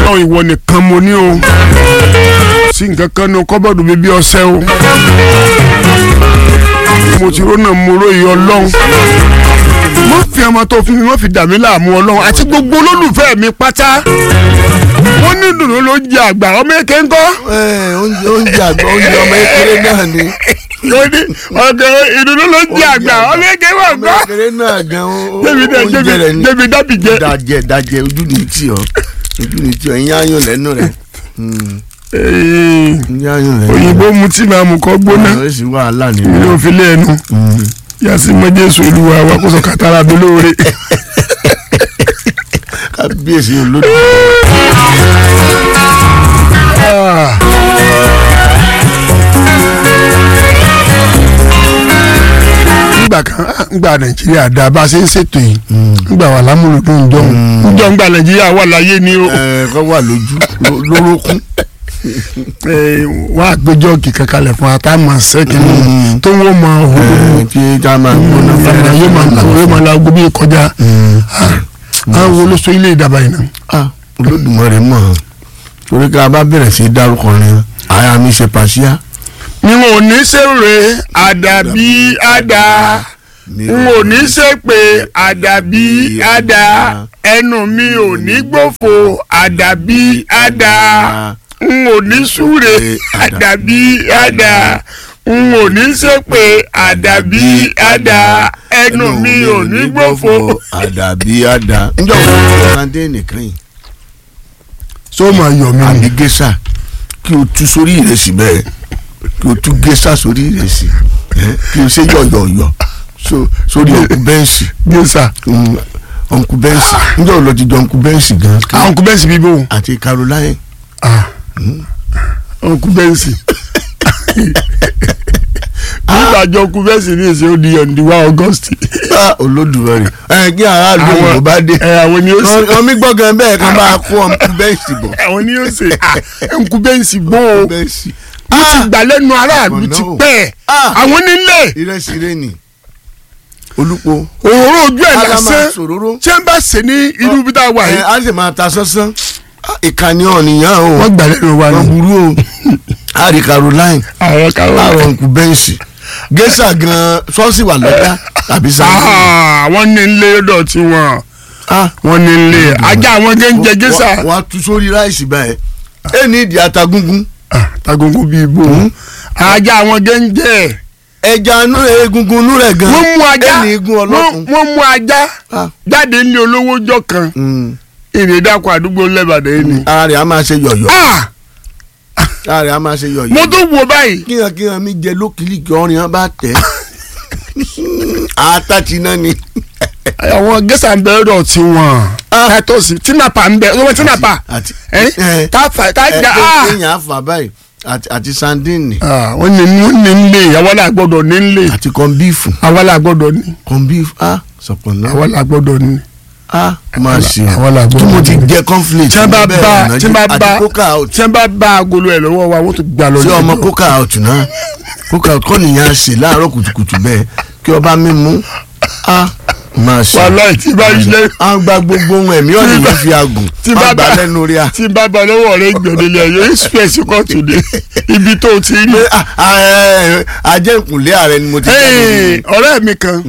ọlọ́run ìwọ nìkan mo ní o sí nǹkan kan ní kọ́bọ̀dù mi bí ọṣẹ o mo ti rónà mo róye ọlọ́run mo fi ọmọ tó fi mi wọ́n fi dà mí láàmú ọlọ́run àti gbogbo olólùfẹ́ mi pátá wọ́n ní dùnú ló jẹ àgbà ọmọ èké ńkọ́ ẹ oúnjẹ oúnjẹ àgbà oúnjẹ ọmọ ekele náà ni ó ní ọ̀gẹ̀ ìdùnnú ló jẹ àgbà ọmọ èké wọ̀ ọmọ ńkọ́ ekele náà gan o- débi dẹ oúnjẹ rẹ ni débi dábì jẹ. dajẹ dajẹ ojú ni tí ọ ojú ni tí ọ ẹyin ayọ̀ lẹ́nu rẹ Ee, ẹyin ayọ̀ lẹ́nu rẹ òyìnbó mu tí màá mú kọ́ gbóná ó sì wàhálà ilé nínú òfin lẹ́nu yasi mọ jésù olúwa wa kó sọ kàtàrà mi lóore. kábíyèsí olódò Ah. nígbà kan ah, nígbà nàìjíríà dá bá a ṣe ń ṣètò yìí nígbà wà lámúlòdùn jọ njọ nígbà nàìjíríà wà láyé ni ó ẹ kọ́ wà lójú ló- lórókún wọ́n á gbé jọ́ọ̀gì kankanlẹ̀ fún atámọ̀ sẹ́kìnnì tó ń wọ́n mọ òhun ẹ tí tá a máa gbóná fẹ́rẹ̀ yóò máa la yóò máa la ogun bí kọjá àwọn wo ló so ilé ìdàbà yìí náà. ah olódùmarè mọ̀ ọ́n torí ká bá bẹ̀rẹ̀ sí í dárúkọ rẹ àyà mi ṣe pàṣíà. ni wọn ò ní ṣèrè àdàbí àdá n ò ní ṣèpè àdàbí àdá ẹnu mi ò ní gbòfò àdàbí àdá n ò ní súre àdàbí àdá n ò ní ṣèpè àdàbí àdá ẹnu mi ò ní gbòfò. àdàbí àdá. njọ́ wo ni ọ̀sán-dé nìkan yìí sọ ma yọ mí àbí gẹ́sà kí o tú sórí ìrẹsì bẹ́ẹ̀ kí o tú gẹ́sà sórí ìrẹsì ẹ́, kí o ṣe yọ̀yọ̀yọ̀ so- sórí ọ̀nkú bẹ́ǹsì gẹ́sà Mm, ọ̀nkú bẹ́ǹsì njọ́ wo lọ ti jọ ọ̀nkú bẹ́ǹsì gan àwọn kú bẹ́ǹsì bíbó àti Caroline ọkú bẹ́ǹsì nígbà jọ kú bẹ́ǹsì ní èsì ó di ọ̀nìwá August Ah, olódùmarè ẹ kí aráàlú òyìnbó bá dé ẹ àwọn ni ó ṣe wọ́n mi gbọ́ gan bẹ́ẹ̀ kan máa kó ọ̀nkú bẹ́ǹsì bọ̀ àwọn ni ó ṣe ọkú bẹ́ǹsì bó o bẹ́ǹsì mo ti gbà lẹ́nu aráàlú ọ̀nà ti o. pẹ́ Ah. àwọn nílé ìrẹsì rẹ nì olùpọ̀ òróró ojú ẹ̀ alama lásán sòróró tí wọ́n bá ṣe ní irú bí tá a wà ẹ yìí á sì máa ta sánsán Ah, ìkànnì ọ̀nìyàn o wọ́n gbà lẹ́nu wa wọ́n ni burú o àrí Caroline àwọn káwọn láàrọ̀ ọ̀nkú bẹ́ǹsì gẹ́sà gan ṣọ́ọ̀ṣì wà lọ́jà tàbí sáńsì. wọ́n ní ilé lọ́dọ̀ tí wọ́n wọ́n ní ilé ajá àwọn gẹ́ńjẹ gẹ́sà wọ́n á tú sórí ráìsì báyìí ẹ ní ìdí ata gúngún tagungun bíi ibo ajá àwọn gẹ́ńjẹ ẹja inú egungun inú rẹ̀ gan wọ́n mú ajá ẹ ní igun ọlọ́kun. wọ́n- wọ́n mú ajá Ah. jáde ní olówó jọ kan Mm. ìrèdàkọ àdúgbò lẹ́bàdàn yìí ni. ara rẹ̀ á máa ṣe yọ̀yọ̀ Ah! ara rẹ̀ á máa ṣe yọ̀yọ̀ mo tún wo báyìí kíyan kíyan mi jẹ lókìlì kí ọrìn hàn bá tẹ̀ àtàtì náà ni àwọn gẹ́sà ń bẹ̀rẹ̀ dọ̀ tí wọ́n tátọ́sì tínàpà ń bẹ̀ ọmọ tínàpà àti ẹ́ tá fà tá ẹ jà ẹ á. kéèyàn àfà báyìí àti àti sandini Ah, wọ́n ní wọ́n ní nílé àwọn là gbọ́dọ̀ ní nílé àti kọ́ńbíìfù àwọn là gbọ́dọ̀ ní kọ́ńbíìfù ah sọ̀pọ̀ náà àwọn là gbọ́dọ̀ ní. ah máa ṣe àwọn là tí gbọ́dọ̀ mo ti ní. jẹ conflict tí wọ́n bá bẹ́ẹ̀ bá ọ̀nà tí wọ́n bá jẹ- bá àti coca out tí wọ́n bá bá agolo ẹ̀ lọ́wọ́ wa wọ́n tún gbà lọ tí ọmọ lọ́dọ̀. coca out náà coca out kọ́ nìyẹn ṣe láàárọ̀ kùtùkùtù bẹ́ẹ̀ kí ọba mímú ah máa ṣe wàhálà tí bá yí lẹ́yìn. a gba gbogbo ohun ẹ̀mí ọ̀nì yẹn fi agùn tí a bá gbà bá lẹ́nu rí a. tí bá bá lọ́wọ́ rẹ̀ gbọ̀dẹ̀lẹ̀ yóò express kóòtù dé ibi tó ti rí. pé ah, ah, ẹ, ẹ, ajẹ́ ìkùnlé ààrẹ ni mo ti Hey, jáde ọ̀rẹ́ mi kan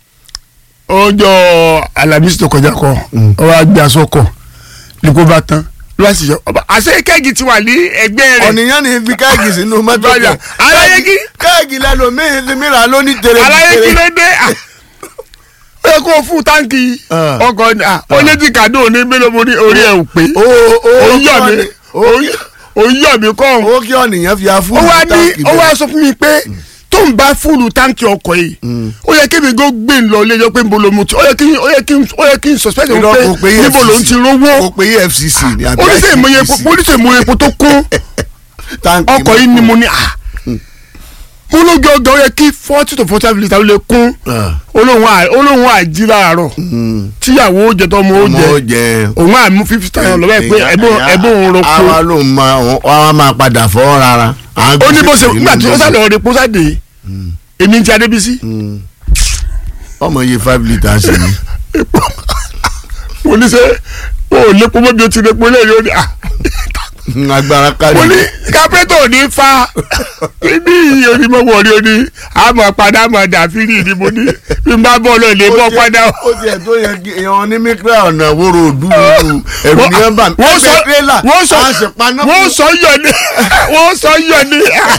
ọjọ́ alamisi tó kọjá kọ ọwọ́ àgbẹ̀ asọ́kọ̀ ní kó bá tán ló bá sì yọ ọba àṣẹ kẹ́gì ti wà ní ẹgbẹ́ rẹ̀ ọ̀nìyàn ni fi káàgì sínú mọ́tò Báyà, kan aláyégí. káàgì lẹ́nu mi ti mìíràn lóní tèrè aláyé kí ló dé à, ó yẹ kó fún táǹkì Ah. ọkọ̀ ni à, ó lé tí kàdó ní mélòó mo ní orí ẹ̀ ò pé o o òun yọ̀ mí òun yọ̀ mí kọ́ ọ̀hún. o kí ọ̀nìyàn fi afú ó wá ní ó wá sọ fún mi pé tó ń bá fúlù táǹkì ọkọ̀ yìí ó yẹ kí mi gbó gbé ń lọ léjọ́ pé níbo ló mu ti ó yẹ kí ó yẹ kí ó yẹ kí n suspect òun pé níbo ló ń ti rówó o pe efcc ni àbí oníṣẹ́ ìmọ̀ye epo ICPC. oníṣẹ́ ìmọ̀ye epo tó kún Táǹkì ọkọ̀ yìí ni mo ní à mo ló gbé ọgá ó yẹ kí forty to forty five litre ló lè kún Ah, olóhùn à olóhùn àjí láàárọ̀ mm. tíyàwó ó jẹ tó ọmọ ó ọmọ jẹ ó jẹ òun àmú fifty thousand lọ́wọ́ ẹ̀ pé ẹ̀bùn ẹ̀bùn òun ro àwa kó ló máa àwa máa padà fọ́ rárá. ó ní bó ṣe nígbà tí ó sá lọ́ọ́ repo sáde èmi ti adébísí ọmọ iye five litres ni. mo ní sẹ́ o ò lépo mọ́bi o ti lépo lẹ́yìn ó ní à agbára kárí. mo ní kápẹ́tọ̀ ò ní fa ibi yìí onímọ̀ wọ̀rí oní àmọ̀ padà mọ̀ dàfírì ni mo ní bí n bá bọ́ lọ lè bọ́ padà. ó tiẹ̀ tó yẹ kí èèyàn ní mikra ọ̀nà wóró òdú ẹ̀rù ní ẹ̀bà mi. wọ́n sọ tírélà wọ́n sọ a sì paná. wọ́n sọ yọ ni wọ́n sọ yọ ni.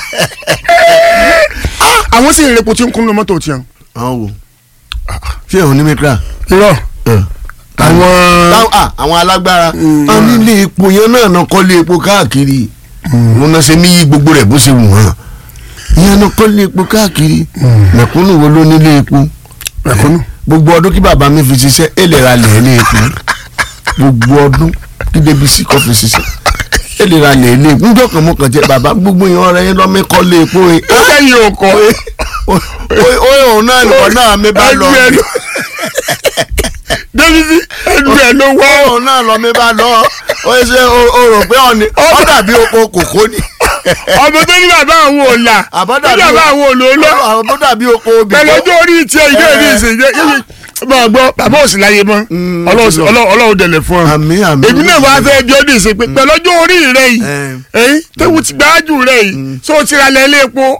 àwọn sì ń repo tí ń kún ní mọ́tò tiẹ̀. àwọn wo ṣé èèyàn ní mikra. irọ́ àwọn Táwọn- ah, àwọn alágbára a nílé epo yẹn náà náà kọ́lé epo káàkiri wọn náà ṣe níyì gbogbo rẹ̀ bó ṣe wù wọ́n ìyẹn náà kọ́lé epo káàkiri mẹ̀kúnnù wo ló nílé epo mẹ̀kúnnù. gbogbo ọdún kí bàbá mi fi ṣiṣẹ́ èlé ra lẹ̀ ní epo gbogbo ọdún kí Débísí kọ́ fi ṣiṣẹ́ èlé ra lẹ̀ ní epo níjọ́ kan mọ́ kàn jẹ́ bàbá gbogbo yẹn ọ̀rẹ́ yẹn lọ́mí kọ́lé epo yẹn ó sẹ́yìn òkò ó òun náà nìkan náà mi bá lọ ẹnu ẹ Débísí ẹnu ẹ ló wọ́ òun náà lọ mi bá lọ ó ṣe o rò pé ọ̀ni ó dàbí oko kòkó ni ọmọ tó ní bàbá àwọn ò là tó àbọ̀dàbí ní bàbá àwọn ò lò ó lọ àbọ̀ dàbí oko obì pẹ̀lú ọjọ́ orí tiẹ̀ ìdí èdè ìsèjẹ́ máa gbọ́ bàbá òsì láyé mọ́ Mm, Ọlọ́run- Ọlọ́run Ọlọ́run dẹ̀lẹ̀ fún ọ àmì àmì èmi náà wàá fẹ́ bí ọdún ìsìn pé pẹ̀lú ọjọ́ orí rẹ yìí Eh. ẹ̀yìn tẹ́wù ti gbájú rẹ yìí tó ti ra lẹ́lẹ́ epo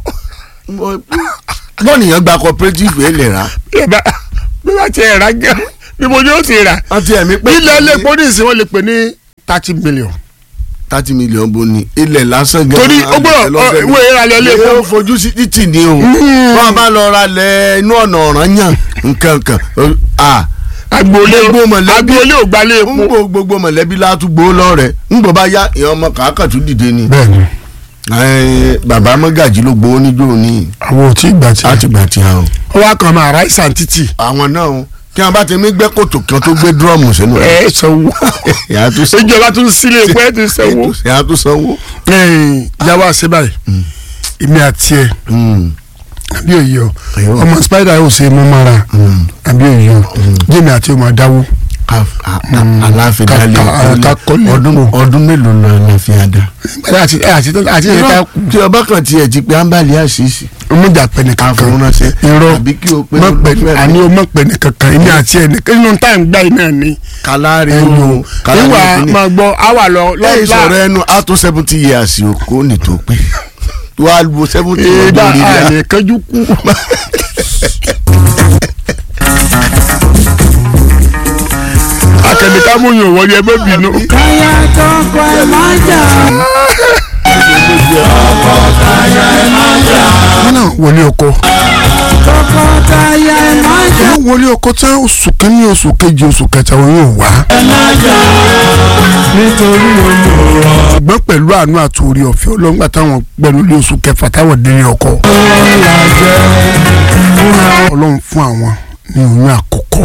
bọ́ọ̀nìyàn gba cooperative ẹ̀ lè ra yàrá bí wàá tiẹ̀ rà gẹ́ bí mo ní ó ti rà wọ́n ti ẹ̀mí pé ilẹ̀ ilé epo ní ìsìn wọn lè pè ní thirty million thirty million bó ni ilẹ̀ lásán gan torí ó gbọ́dọ̀ ìwé ìrànlẹ́ ilé epo ó fojú sí títì ni o wọ́n bá lọ ra lẹ̀ inú ọ̀nà ọ̀ràn yàn nǹkan kan ah agboolé Gbogbo mọ̀lẹ́bí- agboolé ò gbalẹ̀ epo. ń gbò gbogbo mọ̀lẹ́bí látúgbò lọ́rẹ̀ ń gbò bá yá ìyẹn ọmọ kàákà tún dìde ni bẹ́ẹ̀ni Eh, bàbá mọ́gàjì ló gbowó níjó ní àwọn ò tí ì gbà tí. láti gbà tí a o ó wá kàn máa ráìsàn títì. àwọn náà o kí wọn bá ti mí gbẹ́ kòtò kí wọn tó gbé dúrọ́ọ̀mù sínú rẹ̀ ẹ sanwó ìyá tó sanwó ìjọba tún sílé epo ẹ tún sanwó. ìyá tó sanwó. ìyàwó àṣẹ báyìí èmi àti ẹ Mm. àbí òye o Ẹ̀yọ́. ọmọ spider yóò ṣe mú mọ́ra Mm. àbí òye o jẹ́mi àti ọmọ dáwó. Ká- a- a- aláàfin ká- dalẹ̀ ká- ká kọ́lé ọdún epo. ọdún mélòó lọ aláàfin adá. àti àti àti ìyẹn tí ọba kan tiẹ̀ ti pé ámbàlì àṣìṣe ọmọjà pẹ nìkan kan àfọwọ́nàṣẹ́ irọ́ àbí kí o pé mọ pẹ olùfẹ́ àní o mọ pẹ nìkan kan èmi àti ẹ nìkan inú tá à ń gbá yìí náà ni. kàlárí ẹnu o kàlárí ìwà òkìní. máa gbọ́ àwà lọ lẹ́yìn sọ̀rọ̀ lọ́la ẹnu á tó seventy years o kò ní tó pé wàá wo seventy èèdà ọdún orí rẹ̀ àlè kánjú kú. akẹ́nìkan mú yàn wọ́n yẹ bẹ́ẹ̀ bínú. káyà tọkọ ẹ má jà. wọn náà wọlé ọkọ tọkọtaya ẹ má jà. wọn wọlé ọkọ tán oṣù kínní oṣù kejì oṣù kẹta wọn yóò wá. nítorí olùrọ̀ ṣùgbọ́n pẹ̀lú àánú àti orí ọ̀fẹ́ ọlọ́ngbà táwọn gbẹnu lé oṣù kẹfà táwọn délé ọkọ. làjẹ́ fúnra ọlọ́run fún àwọn ní oyún àkọ́kọ́.